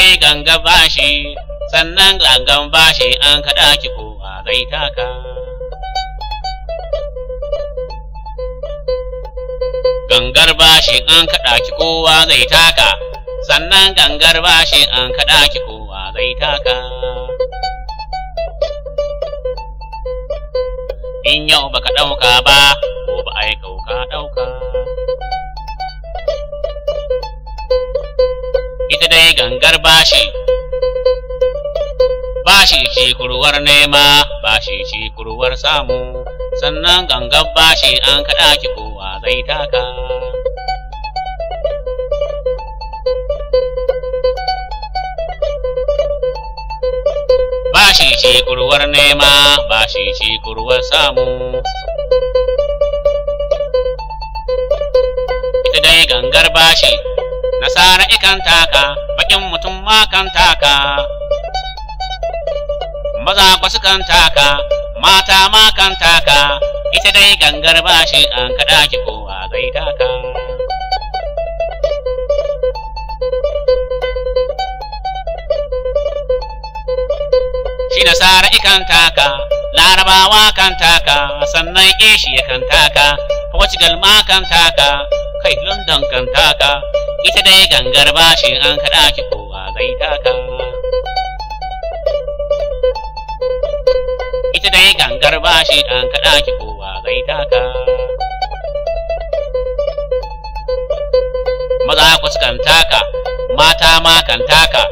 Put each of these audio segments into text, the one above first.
dai ganga bashi sannan gangan bashi an kaɗa ki kowa zai taka gangar bashi an kaɗa ki kowa zai taka sannan gangar bashi an kaɗa ki kowa zai taka in yau baka ɗauka ba gobe ai kauka ɗauka ita dai gangar bashi bashi ce kurwar nema bashi ce kurwar samu sannan gangar bashi an kaɗa ki kowa zai taka bashi ce kurwar nema bashi ce kurwar samu ita dai gangar bashi nasara ikan taka bakin mutum ma kan taka maza kwa sukan taka mata ma kan taka ita dai gangar bashi an kaɗa ki kowa zai taka shi nasara ikan taka larabawa kan taka sannan asia kan taka portugal ma kan taka kai london kan taka ita dai gangar bashi an kaɗa ki kowa zai taka ita dai gangar bashi an kaɗa ki kowa zai taka maza ku kan taka mata ma kan taka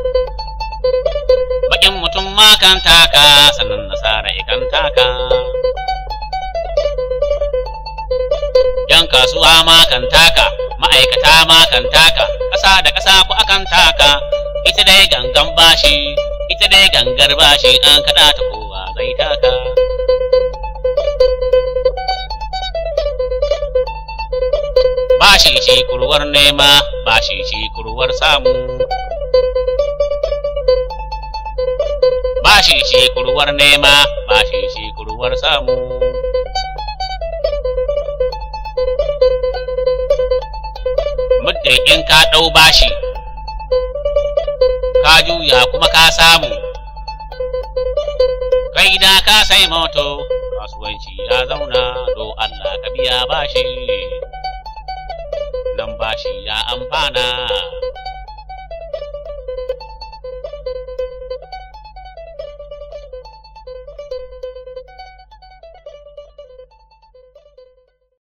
bakin mutum ma kan taka sannan nasara ikan taka yan kasuwa ma kan taka ma'aikata ma kan taka ƙasa da ƙasa ku akan taka ita dai gangan bashi ita dai gangar bashi an kaɗa ta kowa zai taka bashi ce kurwar nema bashi ce kurwar samu bashi ce kurwar nema bashi ce kurwar samu muddin in ka ɗau bashi ka juya kuma ka samu kai da ka sai moto kasuwanci ya zauna do Allah ka biya bashi nan bashi ya amfana